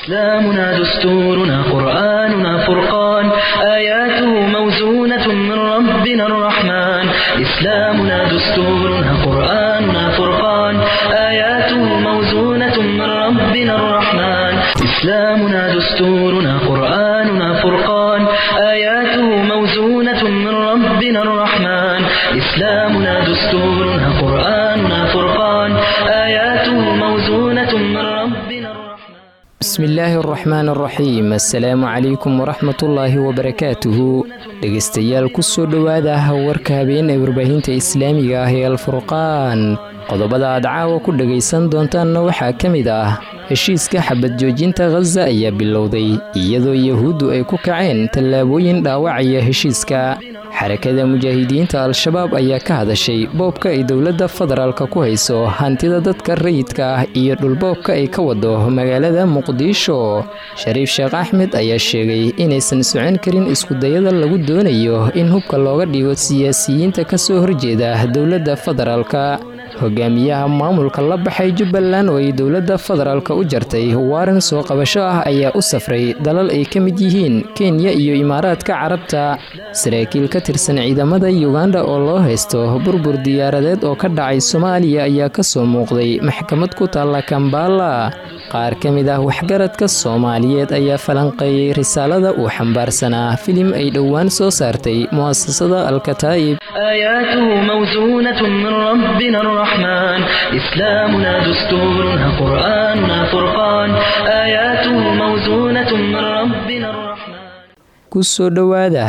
إسلامنا دستورنا قرآننا فرقان آياته موزونة من ربنا الرحمن إسلامنا دستورنا قرآننا فرقان آياته موزونة من ربنا الرحمن إسلامنا دستورنا قرآننا فرقان آياته موزونة من ربنا الرحمن إسلامنا دستورنا قرآننا فرقان آياته موزونة من ربنا الرحمن bismi illaahi araxmaan araxiim assalaamu calaykum waraxmatullaahi wabarakaatuhu dhegaystayaal ku soo dhowaada warka habeen ee warbaahinta islaamiga ah ee alfurqaan qodobada aad caawa ku dhegaysan doontaanna waxaa ka mid ah heshiiska xabad joojinta khaza ayaa bilowday iyadoo yahuuddu ay ku kaceen tallaabooyin dhaawacaya heshiiska xarakada mujaahidiinta al-shabaab ayaa ka hadashay boobka ay dowladda federaalka ku hayso hantida dadka rayidka ah iyo dhulboobka ay ka wado magaalada muqdisho shariif sheekh axmed ayaa sheegay inaysan socon karin iskudayada lagu doonayo in hubka looga dhigo siyaasiyiinta ka soo horjeeda dowladda federaalka hogaamiyaha maamulka la baxay jubbaland oo ay dowladda federaalka u jartay waaran soo qabasho ah ayaa u safray dalal ay ka mid yihiin kenya iyo imaaraadka carabta saraakiil ka tirsan ciidamada yuganda oo loo haysto burbur diyaaradeed oo ka dhacay soomaaliya ayaa ka soo muuqday maxkamad ku taalla kambala qaar ka mid ah waxgaradka soomaaliyeed ayaa falanqeeyey risaalada uu xambaarsanaa filim ay dhowaan soo saartay mu'asasada alkataa'ib آياته موزونة من ربنا الرحمن إسلامنا دستورنا قرآننا فرقان آياته موزونة من ربنا الرحمن ku soo dhowaada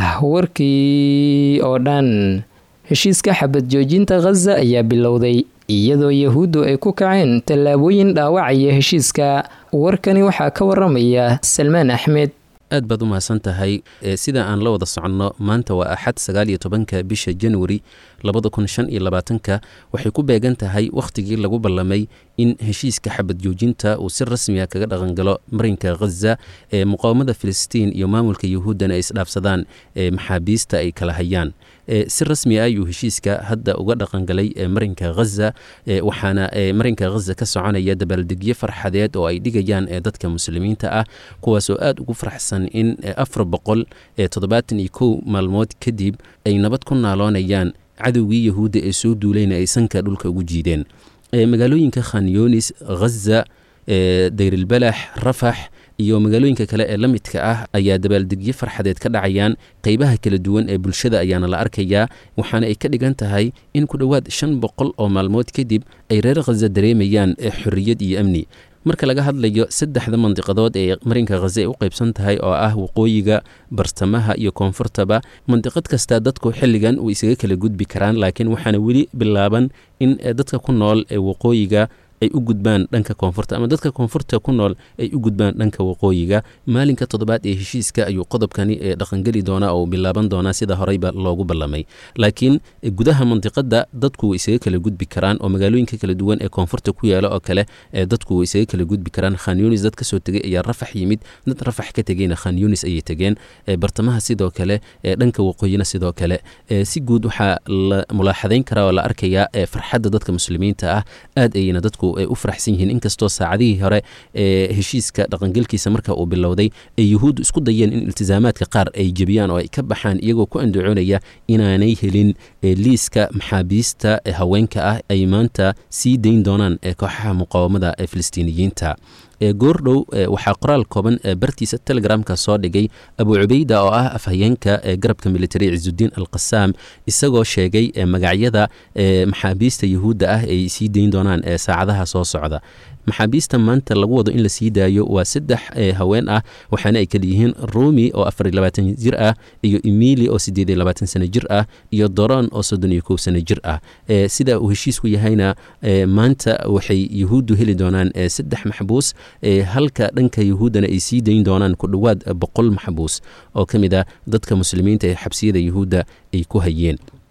warkii oo dhan heshiiska xabad joojinta khaza ayaa bilowday iyadoo yahuuddu ay ku kaceen tallaabooyin dhaawacaya heshiiska warkani waxaa ka waramaya salmaan axmed aad baad u mahadsan tahay sida aan la wada soconno maanta waa axad sagaal iyo tobanka bisha januari labada kun shan iyo labaatanka waxay ku beegan tahay wakhtigii lagu ballamay in heshiiska xabad joojinta uu si rasmiya kaga dhaqangalo marinka khaza ee muqaawamada filistiin iyo maamulka yahuuddana ay isdhaafsadaan ee maxaabiista ay kala hayaan si rasmi ah ayuu heshiiska hadda uga dhaqangalay marinka khaza waxaana marinka khaza ka soconaya dabaaldegyo farxadeed oo ay dhigayaan dadka muslimiinta ah kuwaasoo aad ugu faraxsan in afar boqol toddobaatan iyo kow maalmood kadib ay nabad ku naaloonayaan cadowgii yahuudda ee soo duulayna ay sanka dhulka ugu jiideen magaalooyinka khanyonis khaza dayrilbalax rafax iyo magaalooyinka kale ee la midka ah ayaa dabaaldegyo farxadeed ka dhacayaan qeybaha kala duwan ee bulshada ayaana la arkayaa waxaana ay ka dhigan tahay in ku dhowaad shan boqol oo maalmood kadib ay reer khaza dareemayaan xorriyad iyo amni marka laga hadlayo saddexda mandiqadood ee marinka khaza ay u qaybsan tahay oo ah waqooyiga bartamaha iyo koonfurtaba mandiqad kasta dadku xilligan way isaga kala gudbi karaan laakiin waxaana weli bilaaban in dadka ku nool ee waqooyiga ay u gudbaan dhanka koonfurta ama dadka koonfurta ku nool ay u gudbaan dhanka waqooyiga maalinka toddobaad ee heshiiska ayuu qodobkani ee dhaqangeli doonaa oo bilaaban doonaa sida horeyba loogu ballamay laakiin gudaha mandiqada dadku way isaga kala gudbi karaan oo magaalooyinka kala duwan ee koonfurta ku yaala oo kale dadku way isaga kala gudbi karaan khanyunis dad kasoo tegay ayaa rafax yimid dad rafax ka tegeyna khanyunis ayay tegeen bartamaha sidoo kale dhanka waqooyina sidoo kale si guud waxaa la mulaaxadayn karaa oo la arkayaa farxadda dadka muslimiinta ah aad ayayna dadku ay u faraxsan yihiin inkastoo saacadihii hore ee heshiiska dhaqangelkiisa marka uu bilowday ay yuhuuddu isku dayeen in iltisaamaadka qaar ay jebiyaan oo ay ka baxaan iyagoo ku andacoonaya inaanay helin liiska maxaabiista haweenka ah ay maanta sii dayn doonaan kooxaha muqaawamada ee filistiiniyiinta goordhow waxaa qoraal kooban bartiisa telegramka soo dhigay abu cubayda oo ah afhayeenka garabka militari ciisudiin alqasaam isagoo sheegay magacyada maxaabiista yuhuudda ah ay sii dayn doonaan saacadaha soo socda maxaabiista maanta lagu wado in la sii daayo waa saddex haween ah waxaana ay kala yihiin rumi oo afar iyo labaatan jir ah iyo emili oo siddeed iyo labaatan sano jir ah iyo doron oo soddon iyo kow sano jir ah sida uu heshiisku yahayna maanta waxay yuhuuddu heli doonaan saddex maxbuus halka dhanka yuhuuddana ay sii dayn doonaan ku dhowaad boqol maxbuus oo ka mid ah dadka muslimiinta ee xabsiyada yuhuudda ay ku hayeen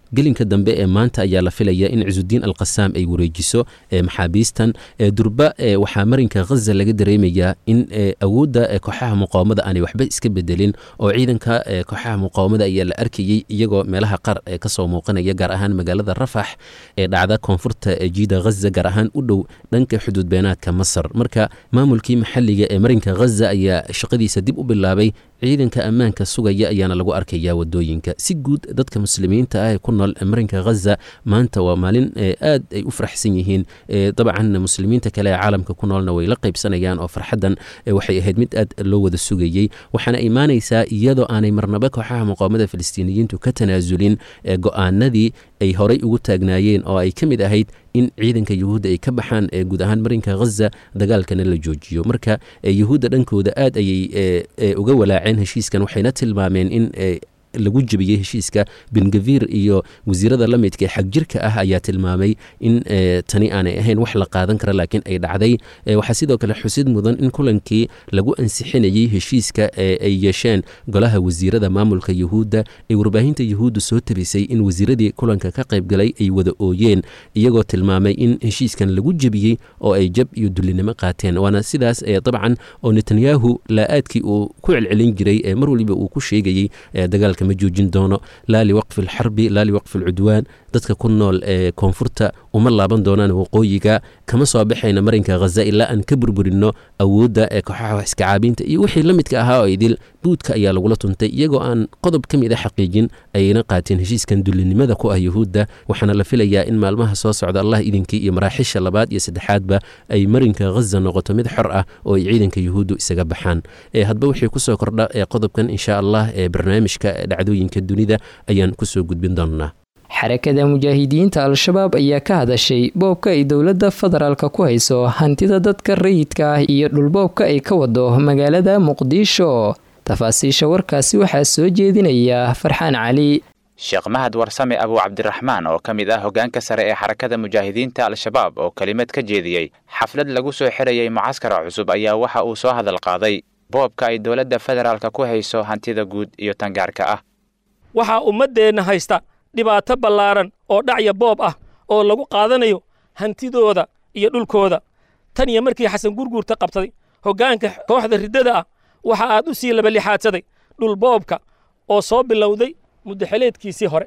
gelinka dambe ee maanta ayaa la filaya in cisudiin alqasaam ay wareejiso maxaabiistan durba waxaa marinka khaza laga dareemayaa in awoodda kooxaha muqaawamada aanay waxba iska bedelin oo ciidanka kooxaha muqaawamada ayaa la arkayey iyagoo meelaha qaar kasoo muuqanaya gaar ahaan magaalada rafax ee dhacda koonfurta jiida khaza gaar ahaan u dhow dhanka xuduud beenaadka masar marka maamulkii maxalliga ee marinka khaza ayaa shaqadiisa dib u bilaabay ciidanka ammaanka sugaya ayaana lagu arkayaa wadooyinka si guud dadka muslimiinta ah ee ku nool marinka khaza maanta waa maalin aad ay u faraxsan yihiin dabcan muslimiinta kale ee caalamka ku noolna way la qaybsanayaan oo farxaddan waxay ahayd mid aad loo wada sugayey waxaana imaanaysaa iyadoo aanay marnaba kooxaha muqaawamada falastiiniyiintu ka tanaasulin go-aanadii ay horay ugu taagnaayeen oo ay ka mid ahayd in ciidanka yuhuudda ay ka baxaan guud ahaan marinka khaza dagaalkana la joojiyo marka yuhuudda dhankooda aad ayay uga walaaceen heshiiskan waxayna tilmaameen in lagu jebiyey heshiiska bengavir iyo wasiirada la midka ee xagjirka ah ayaa tilmaamay in tani aanay ahayn wax la qaadan kara laakiin ay dhacday waxaa sidoo kale xusid mudan in kulankii lagu ansixinayey heshiiska ay yeesheen golaha wasiirada maamulka yuhuudda ee warbaahinta yuhuudda soo tabisay in wasiiradii kulanka ka qaybgalay ay wada ooyeen iyagoo tilmaamay in heshiiskan lagu jebiyey oo ay jab iyo dullinimo qaateen waana sidaas dabcan oo netanyahu laa-aadkii uu ku celcelin jiray ee mar waliba uu ku sheegayey dagaalka ma joojin doono laa liwaqfi alxarbi laa liwaqfi alcudwaan dadka ku nool ee koonfurta uma laaban doonaan waqooyiga kama soo baxayna marinka khaza ilaa aan ka burburinno awoodda ee kooxaha wax iskacaabiinta iyo wixii la midka ahaa oo idil buudka ayaa lagula tuntay iyagoo aan qodob ka mid a xaqiijin ayayna qaateen heshiiskan dullinimada ku ah yuhuudda waxaana la filayaa in maalmaha soo socda allah idinkii iyo maraaxisha labaad iyo saddexaadba ay marinka khaza noqoto mid xor ah oo ay ciidanka yuhuuddu isaga baxaan hadba wixii kusoo kordha ee qodobkan insha allah ee barnaamijka dhacdooyinka dunida ayaan kusoo gudbin doonnaa xarakada mujaahidiinta al-shabaab ayaa ka hadashay boobka ay dowladda federaalka ku hayso hantida dadka rayidka ah iyo dhulboobka ay ka wado magaalada muqdisho tafaasiisha warkaasi waxaa soo jeedinaya farxaan cali sheekh mahad warsame abu cabdiraxmaan oo ka mid ah hoggaanka sare ee xarakada mujaahidiinta al-shabaab oo kelimad ka jeediyey xaflad lagu soo xirayay mucaskara cusub ayaa waxa uu soo hadal qaaday boobka ay dowladda federaalka ku hayso hantida guud iyo tangaarka ah waxaa ummaddeenna haysta dhibaato ballaaran oo dhacya boob ah oo lagu qaadanayo hantidooda iyo dhulkooda tan iyo markii xasan gurguurta qabsaday hoggaanka kooxda riddada ah waxa aad u sii labalixaadsaday dhul boobka oo soo bilowday muddaxeleedkiisii hore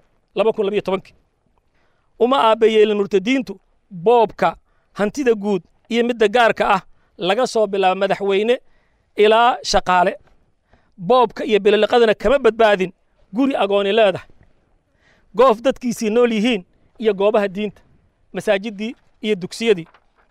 uma aabbayeelin murtadiintu boobka hantida guud iyo midda gaarka ah laga soo bilaabo madaxweyne ilaa shaqaale boobka iyo biloliqadana kama badbaadin guri agooni leedahay goof dadkiisii nool yihiin iyo goobaha diinta masaajiddii iyo dugsiyadii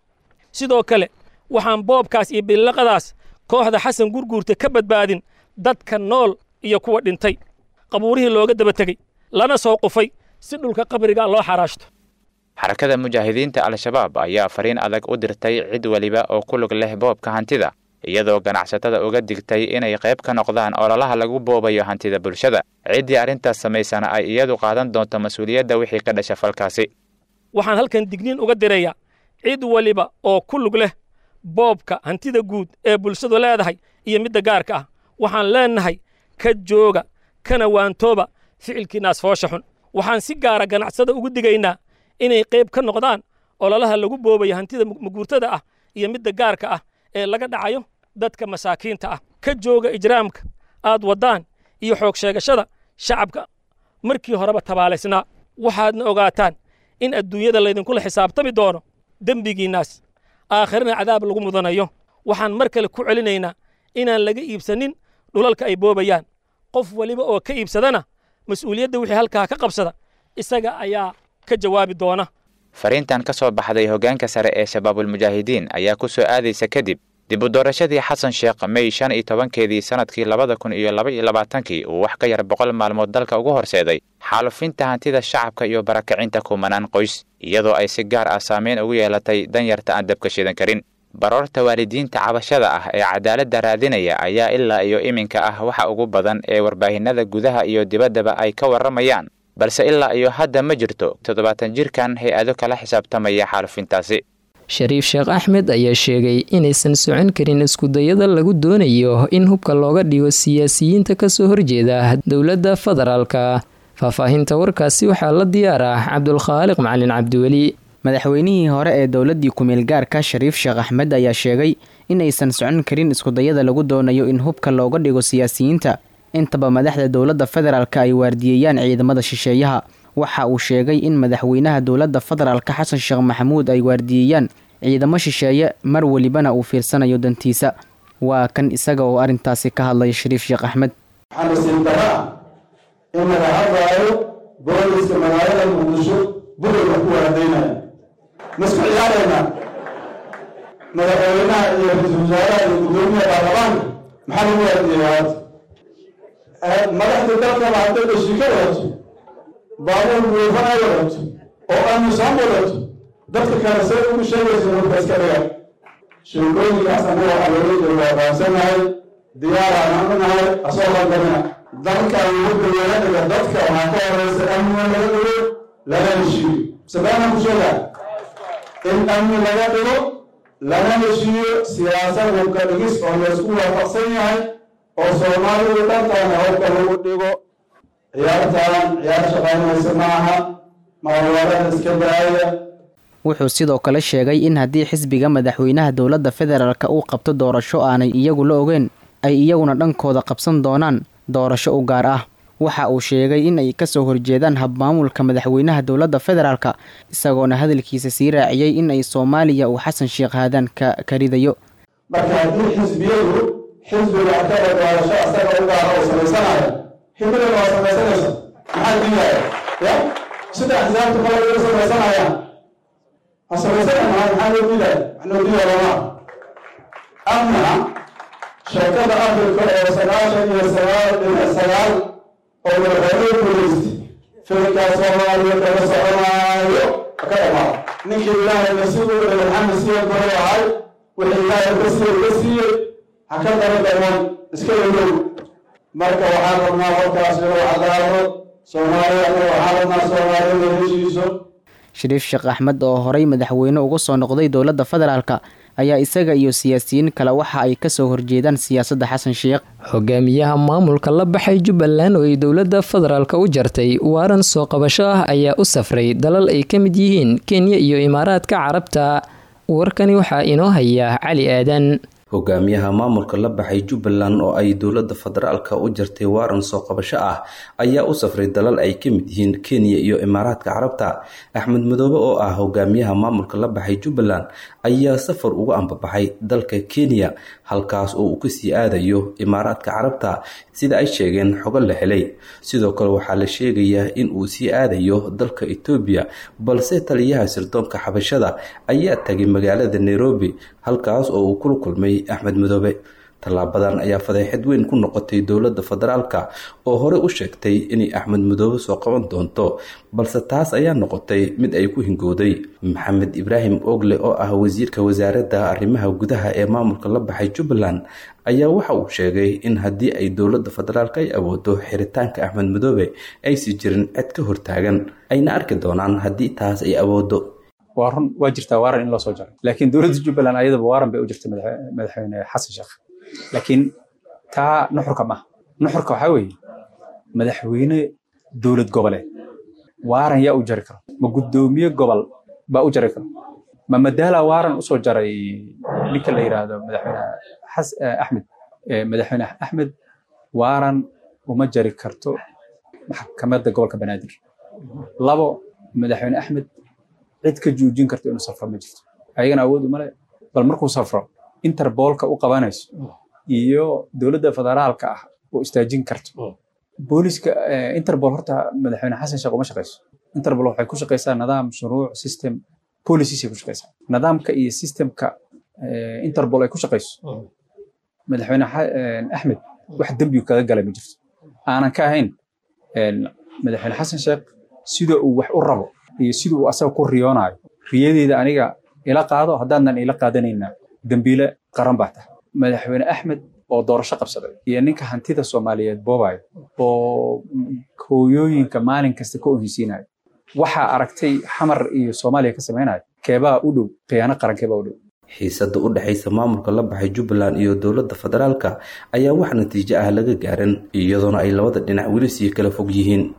sidoo kale waxaan boobkaas iyo biloliqadaas kooxda xasan gurguurta ka badbaadin dadka nool iyo kuwa dhintay qabuurihii looga daba tegey lana soo qufay si dhulka qabriga loo xaraashto xarakada mujaahidiinta al-shabaab ayaa fariin adag u dirtay cid weliba oo ku lug leh boobka hantida iyadoo ganacsatada uga digtay inay qayb ka noqdaan ololaha lagu boobayo hantida bulshada ciddii arrintaas samaysana ay iyadu qaadan doonto mas-uuliyadda wixii ka dhasha falkaasi waxaan halkan digniin uga dirayaa cid weliba oo ku lug leh boobka hantida guud ee bulshadu leedahay iyo midda gaarka ah waxaan leennahay ka jooga kana waantooba ficilkiinaas foosha xun waxaan si gaara ganacsada ugu digaynaa inay qayb ka noqdaan ololaha lagu boobayo hantida maguurtada ah iyo midda gaarka ah ee laga dhacayo dadka masaakiinta ah ka jooga ijraamka aad waddaan iyo xoog sheegashada shacabka markii horeba tabaalaysnaa waxaadna ogaataan in adduunyada laydinkula xisaabtami doono dembigiinnaas aakhirana cadaab lagu mudanayo waxaan mar kale ku celinaynaa inaan laga iibsanin dhulalka ay boobayaan qof weliba oo ka iibsadana mas-uuliyadda wixii halkaa ka qabsada isaga ayaa ka jawaabi doona fariintan ka soo baxday hoggaanka sare ee shabaabulmujaahidiin ayaa ku soo aadaysa kadib dib u doorashadii xasan sheekh mey shan iyo tobankeedii sannadkii labada kun iyo laba iyo labaatankii uu wax ka yar boqol maalmood dalka ugu horseeday xaalufinta hantida shacabka iyo barakacinta kumanaan qoys iyadoo ay si gaar ah saameyn ugu yeelatay danyarta aan dabka shidan karin baroorta waalidiinta cabashada ah ee cadaaladda raadinaya ayaa ilaa iyo iminka ah waxa ugu badan ee warbaahinada gudaha iyo dibaddaba ay ka warramayaan balse ilaa iyo hadda ma jirto toddobaatan jirkan hay-ado kala xisaabtamaya xaalufintaasi shariif sheekh axmed ayaa sheegay inaysan socon karin iskudayada lagu doonayo in hubka looga dhigo siyaasiyiinta kasoo horjeeda dowladda federaalka faahfaahinta warkaasi waxaa la diyaar ah cabdulkhaaliq macalin cabdiweli madaxweynihii hore ee dowladdii kumeel gaarka shariif sheekh axmed ayaa sheegay in aysan socon karin iskudayada lagu doonayo in hubka looga dhigo siyaasiyiinta intaba madaxda dowladda federaalk ay waardiyeeyaan ciidamada shisheeyaha waxa uu sheegay in madaxweynaha dowladda federaalka xasan sheekh maxamuud ay waardiyeeyaan ciidamo shisheeye mar welibana uu fiirsanayo dantiisa waa kan isaga oo arrintaasi ka hadlaya shariif sheekh axmed waxaa nasiib daraa in laga hadlaayo booliska magaalada muqdisho bulayga ku waardaynaya ma isku ciyaaraynaa madaxweynaha iyo ra-iisul wasaaraha iyo guddoomiyaha baarlamaanka maxaa lagu waardiyeyaa hadda madaxda dalkaba hadday dhashika wadato baabuur buufan ay wadato oo amisom wadato dadka kale say ugu sheegaysa hubka iska dhiga sheekooyinkaas anaga waxaa loola jeeda waa fahamsanahay diyaaraan anunahay asoo qaldamina dalkan hubka laga dhiga dadka waxaa ka horeysa amniga laga dhigo laga heshiiyo sabaana ku sheegaa in amni laga dhigo lana heshiiyo siyaasad hubka dhigis oo laysku waafaqsan yahay oo soomaalidu dhantaana hubka lagu dhigo ciyaartaan ciyaar shaqaynaysa ma aha maalwaarada iska daaya wuxuu sidoo kale sheegay in haddii xisbiga madaxweynaha dowladda federaalk uu qabto doorasho aanay iyagu la ogeen ay iyaguna dhankooda qabsan doonaan doorasho u gaar ah waxa uu sheegay in ay kasoo horjeedaan habmaamulka madaxweynaha dowladda federaalk isagoona hadalkiisa sii raaciyey in ay soomaaliya uu xasan sheekh haadaan ka karidayo marka haddii xisbiyadu xisbiga akada doorasho asaga u gaara oo samaysanayo himilada waa samaysanaysa maxaa diidaya ya sida axsaabta kale uga samaysanayaan ha samaysana maa maxaa loo diidaya wax loo diidaya lama amna shirkada afrika oo sagaashan iyo sagaal dhinac sagaal oo madaxweyne guulaystay filkaa soomaaliya kaga soconaayo ka dhamaado ninkii ilaahay nasiib u dhigay maxamed siya gore ahay wixii ilaahay ka siiyey ka siiyey ha ka daba dhaman iska yadow marka waxaan rabnaa qolkaas inuu cadaado soomaaliya anaga waxaan rabnaa soomaaliya la heshiiso shariif sheekh axmed oo horey madaxweyne uga soo noqday dowladda federaalk ayaa isaga iyo siyaasiyiin kale waxa ay kasoo horjeedaan siyaasadda xasan sheekh hogaamiyaha maamulka la baxay jubbaland oo ay dowladda federaalk u jartay waaran soo qabasho ah ayaa u safray dalal ay ka mid yihiin kenya iyo imaaraadka carabta warkani waxaa inoo haya cali aadan hogaamiyaha maamulka la baxay jubbaland oo ay dowladda federaalka u jartay waaran soo qabasho ah ayaa u safray dalal ay ka mid yihiin kenya iyo imaaraadka carabta axmed madoobe oo ah hogaamiyaha maamulka la baxay jubbaland ayaa safar ugu ambabaxay dalka kenya halkaas oo uu kasii aadayo imaaraadka carabta sida ay sheegeen xogo la helay sidoo kale waxaa la sheegayaa in uu sii aadayo dalka etoobiya balse taliyaha sirdoonka xabashada ayaa tagay magaalada nairobi halkaas oo uu kula kulmay axmed madoobe tallaabadan ayaa fadeexad weyn ku noqotay dowladda federaalka oo hore u sheegtay inay axmed madoobe soo qaban doonto balse taas ayaa noqotay mid ay ku hingowday maxamed ibraahim ogle oo ah wasiirka wasaaradda arrimaha gudaha ee maamulka la baxay jubbaland ayaa waxa uu sheegay in haddii ay dowladda federaalk ay awoodo xiritaanka axmed madoobe aysi jirin cid ka hortaagan ayna arki doonaan haddii taas ay awoodo waa run waa jirtaa waaran in loo soo jaray laakiin dowladda jubbaland ayadaba waaran bay u jirtay madaxweyne xasan sheekh laakiin taa nuxurka maaha nuxurka waxaa weeye madaxweyne dowlad goboleed waaran yaa u jari karo ma guddoomiye gobol baa u jari karo ma madaala waaran usoo jaray ninka la yidhaahdo madaxweyne axmed madaxweyne axmed waaran uma jari karto maxkamadda gobolka banaadir labo madaxweyne axmed cid ka joojin karto inuu safro ma jirto ayagana awood umale bal markuu safro interboolka u qabanayso iyo dowladda federaalka ah oo istaajin karto booliska interbol horta madaxweyne xasan sheekh uma shaqayso interbol waxay ku shaqaysaa nidaam shuruuc system policies ay ku shaqaysaa nidaamka iyo systemka interbol ay ku shaqayso madaxweyne axmed wax dembigu kaga galay ma jirto aanan ka ahayn madaxweyne xasan sheekh sida uu wax u rabo iyo sida uu asaga ku riyoonayo riyadeeda aniga ila qaado haddaanan ila qaadanayna dembiile qaran baa tahay madaxweyne axmed oo doorasho qabsaday iyo ninka hantida soomaaliyeed boobayo oo hooyooyinka maalin kasta ka oheysiinayo waxaa aragtay xamar iyo soomaaliya ka samaynayo keebaa u dhow khiyaano qaran keebaa u dhow xiisada u dhexaysa maamulka la baxay jubbaland iyo dowladda federaalka ayaa wax natiijo ah laga gaarin iyadoona ay labada dhinac weli sii kala fog yihiin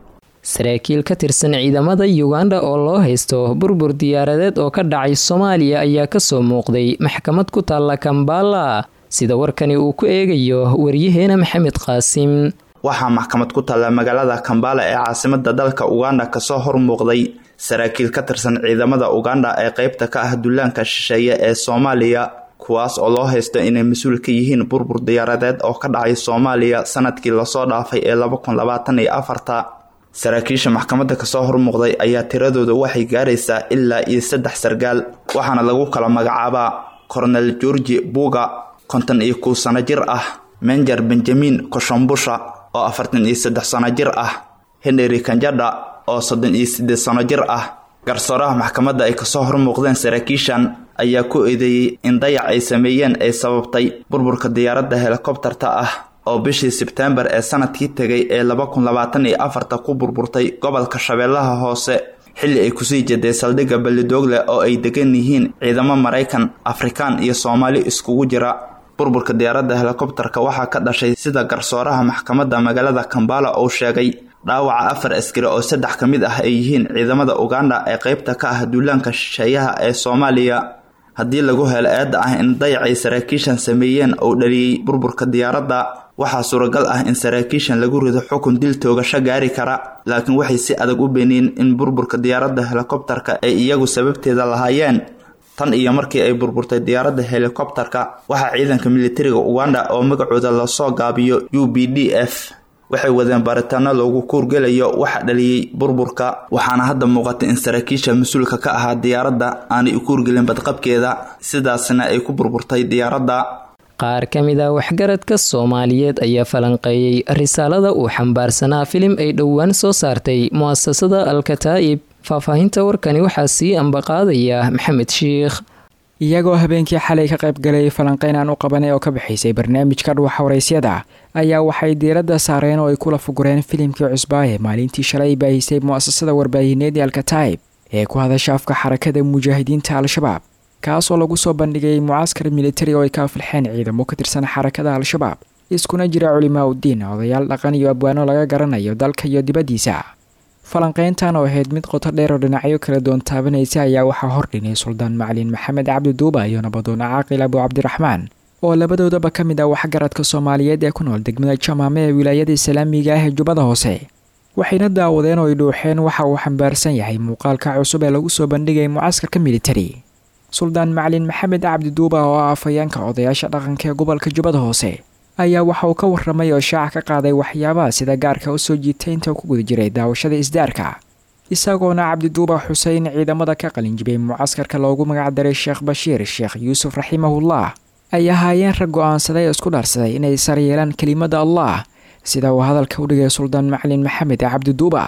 saraakiil ka tirsan ciidamada yuganda oo loo haysto burbur diyaaradeed oo ka dhacay soomaaliya ayaa kasoo muuqday maxkamad ku taalla kambala sida warkani uu ku eegayo waryaheena maxamed qaasim waxaa maxkamad ku taalla magaalada kambala ee caasimada dalka uganda kasoo hormuuqday saraakiil ka tirsan ciidamada uganda ee qeybta ka ah dullaanka shisheeye ee soomaaliya kuwaas oo loo haysto inay mas-uul ka yihiin burbur diyaaradeed oo ka dhacay soomaaliya sanadkii lasoo dhaafay ee laba kun labaatan iyo afarta saraakiisha maxkamadda kasoo hormuuqday ayaa tiradooda waxay gaaraysaa ilaa iyo saddex sargaal waxaana lagu kala magacaabaa kornel georgi buga konton iyo kow sano jir ah menjer benjamin koshambusha oo afartan iyo saddex sano jir ah henry kanjadha oo soddon iyo siddeed sano jir ah garsooraha maxkamadda ay kasoo hormuuqdeen saraakiishan ayaa ku eedeeyey in dayac ay sameeyeen ay sababtay burburka diyaaradda helikobtarta ah oo bishii sebteembar ee sanadkii tegay ee laba kun labaatan iyo afarta ku burburtay gobolka shabeellaha hoose xilli ay kusii jeeday saldhigga ballidoogle oo ay degan yihiin ciidamo maraykan afrikaan iyo soomaali iskugu jira burburka diyaaradda helikobtarka waxaa ka dhashay sida garsooraha maxkamadda magaalada kambala uu sheegay dhaawaca afar askari oo saddex ka mid ah ay yihiin ciidamada uganda ee qeybta ka ah duulaanka shisheeyaha ee soomaaliya haddii lagu helo eedda ah in dayacay saraakiishan sameeyeen uu dhaliyey burburka diyaaradda waxaa suuragal ah in saraakiishan lagu rido xukun dil toogasho gaari kara laakiin waxay si adag u beeniyeen in burburka diyaaradda helikobtarka ay iyagu sababteeda lahaayeen tan iyo markii ay burburtay diyaaradda helikobtarka waxaa ciidanka militariga uganda oo magacooda lasoo gaabiyo u b d f waxay wadeen baaritaano loogu kuurgelayo waxa dhaliyey burburka waxaana hadda muuqatay in saraakiisha mas-uulka ka ahaa diyaaradda aanay u kuurgelin badqabkeeda sidaasna ay ku burburtay diyaaradda qaar ka mid ah waxgaradka soomaaliyeed ayaa falanqeeyey risaalada uu xambaarsanaa filim ay dhowaan soo saartay mu'asasada alkataa'ib faahfaahinta warkani waxaa sii ambaqaadaya maxamed shiikh iyagoo habeenkii xalay ka qayb galay falanqeyn aan u qabanay oo ka bixaysay barnaamijka dhuwaxa waraysyada ayaa waxay diiradda saareen oo ay kula fugureen filimkii cusbaaye maalintii shalay baahisay mu'asasada warbaahineed ee alkataa'ib ee ku hadasha afka xarakada mujaahidiinta al-shabaab kaasoo lagu soo bandhigay mucaskar militari oo ay ka afilxeen ciidamo ka tirsan xarakada al-shabaab iskuna jira culimaa uddiin odayaal dhaqan iyo abwaano laga garanayo dalka iyo dibaddiisa falanqeyntan oo ahayd mid qoto dheer oo dhinacyo kala doon taabanaysa ayaa waxaa hordhinay suldaan macalin maxamed cabdi duuba iyo nabadoona caaqil abu cabdiraxmaan oo labadoodaba ka mid ah waxgaradka soomaaliyeed ee ku nool degmada jamaame ee wilaayada islaamiga ah ee jubbada hoose waxayna daawadeen oo ay dhuuxeen waxa uu xambaarsan yahay muuqaalka cusub ee lagu soo bandhigay mucaskarka militari suldaan macalin maxamed cabdi duuba oo ah afhayeenka odayaasha dhaqanka ee gobolka jubbada hoose ayaa waxa uu ka warramay oo shaaca ka qaaday waxyaabaha sida gaarka u soo jiitay inta ku guda jiray daawashada isdaarka isagoona cabdiduuba xuseyn ciidamada ka qalinjibay mucaskarka loogu magacdaray sheekh bashiir sheekh yuusuf raximahullah ay ahaayeen rag go-aansaday oo isku dhaarsaday inay sar yeelaan kelimada allah sida uu hadalka u dhigay suldaan macalin maxamed cabdiduuba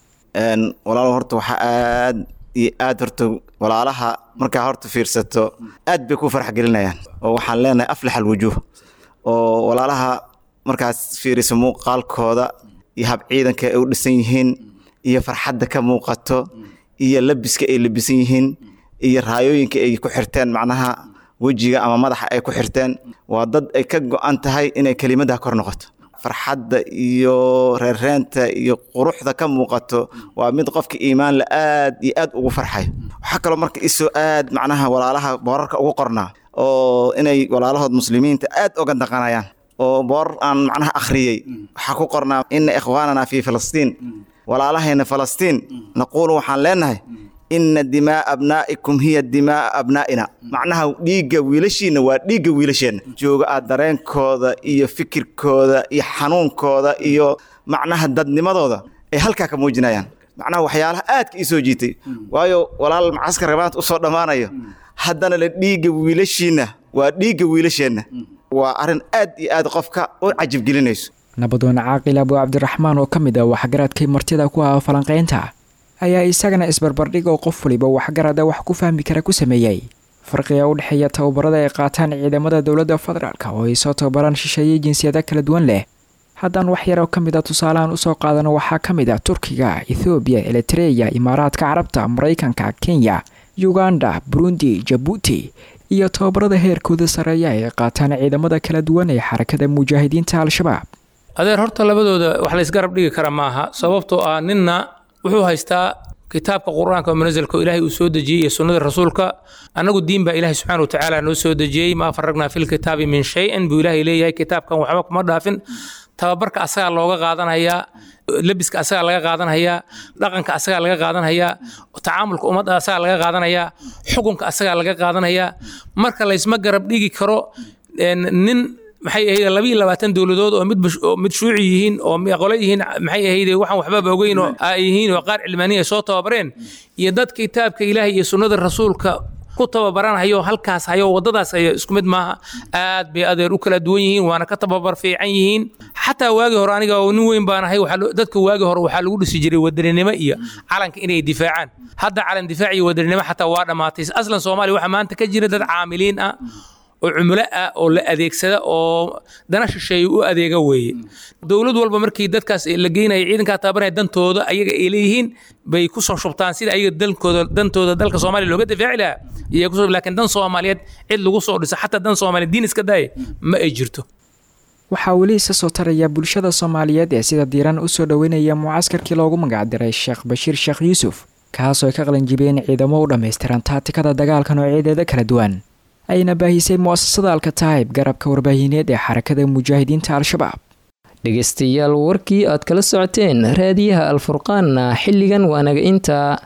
walaal horta waxaa aad iyo aad horta walaalaha markaa horta fiirsato aad bay ku farx gelinayaan oo waxaan leenahay aflax alwujuuh oo walaalaha markaas fiiriso muuqaalkooda iyo hab ciidanka ay u dhisan yihiin iyo farxadda ka muuqato iyo labiska ay labisan yihiin iyo raayooyinka ay ku xirteen macnaha wejiga ama madaxa ay ku xirteen waa dad ay ka go-an tahay inay kelimadda kor noqoto farxadda iyo reereenta iyo quruxda ka muuqato waa mid qofka iimaan la aad iyo aad ugu farxay waxaa kaloo marka isoo aad macnaha walaalaha boorarka ugu qornaa oo inay walaalahood muslimiinta aad oga daqanayaan oo boor aan macnaha akhriyey waxaa ku qornaa ina ikhwaanana fi filistiin walaalahayna falastiin naquulu waxaan leenahay ina dimaa abnaa'ikum hiya dimaa abnaa'ina macnaha dhiigga wiilashiina waa dhiigga wiilasheenna jooga aad dareenkooda iyo fikirkooda iyo xanuunkooda iyo macnaha dadnimadooda ay halkaa ka muujinayaan macnaha waxyaalaha aadka ii soo jiitay waayo walaal macaskarka maanta usoo dhammaanayo haddana le dhiigga wiilashiinna waa dhiigga wiilasheenna waa arrin aad iyo aad qofka u cajibgelinayso nabadoon caaqil abu cabdiraxmaan oo ka mid ah waxgaradkii martida ku ah falanqaynta ayaa isagana isbarbardhig oo qof waliba waxgarada wax ku fahmi kara ku sameeyey farqiga u dhexeeya tababarada ay qaataan ciidamada dowladda federaalk oo ay soo tababaraan shisheeye jinsiyada kala duwan leh haddaan wax yaroo ka mid a tusaalahan usoo qaadano waxaa ka mid ah turkiga ethoobiya elitereya imaaraadka carabta maraykanka kenya uganda burundi jabuuti iyo tababarada heerkooda sareeya ay qaataan ciidamada kala duwan ee xarakada mujaahidiinta al-shabaab adeer horta labadooda wax laysgarab dhigi kara maaha sababtoo ah ninna wuxuu haystaa kitaabka qur-aanka oo munazalka oo ilaahay uu soo dejiyey iyo sunnada rasuulka annagu diin baa ilaahay subxaana wa tacaala noo soo dejiyey maa faragnaa fi lkitaabi min shay-in buu ilaahay leeyahay kitaabkan waxba kuma dhaafin tababarka asagaa looga qaadanhayaa lebiska asagaa laga qaadanhayaa dhaqanka asagaa laga qaadanhayaa tacaamulka ummadda asagaa laga qaadanayaa xukunka asagaa laga qaadanayaa marka laysma garab dhigi karo nin maxay ahayd laba iyo labaatan dowladood oo mid oo mid shuuci yihiin oo qole yihiin maxay ahayd waxaan waxbaba ogeyn oo ay yihiin oo qaar cilmaaniya soo tababareen iyo dad kitaabka ilaahay iyo sunnada rasuulka ku tababaranhayo halkaas hayo wadadaas hayo isku mid maaha aad bay adeer u kala duwan yihiin waana ka tababar fiican yihiin xataa waagii hore aniga oo nin weyn baan ahay dadka waagii hore waxaa lagu dhisi jiray wadaninimo iyo calanka inay difaacaan hadda calan difaac iyo wadaninimo xataa waa dhammaatay aslan soomaaliya waxaa maanta ka jira dad caamiliin ah oo cumulo ah oo la adeegsada oo dana shisheeye u adeega weeye dowlad walba markii dadkaas la geynaya ciidankaa tababaraya dantooda ayaga ay leeyihiin bay ku soo shubtaan sida ayaga dalkooda dantooda dalka soomaaliya looga difaaci lahaa iyaa kusoo laakiin dan soomaaliyeed cid lagu soo dhisa xataa dan soomaaliyeed diin iska daaya ma ay jirto waxaa weli isa soo taraya bulshada soomaaliyeed ee sida diiran u soo dhoweynaya mucaskarkii loogu magacdiray sheekh bashiir sheekh yuusuf kaasoo ay ka qalanjibeen ciidamo u dhammaystiran taatikada dagaalka noocyadeeda kala duwan ayna baahisay mu'asasada alkataayib garabka warbaahineed ee xarakada mujaahidiinta al-shabaab dhegaystayaal warkii aad kala socoteen raadiyaha alfurqaanna xilligan waanaga intaa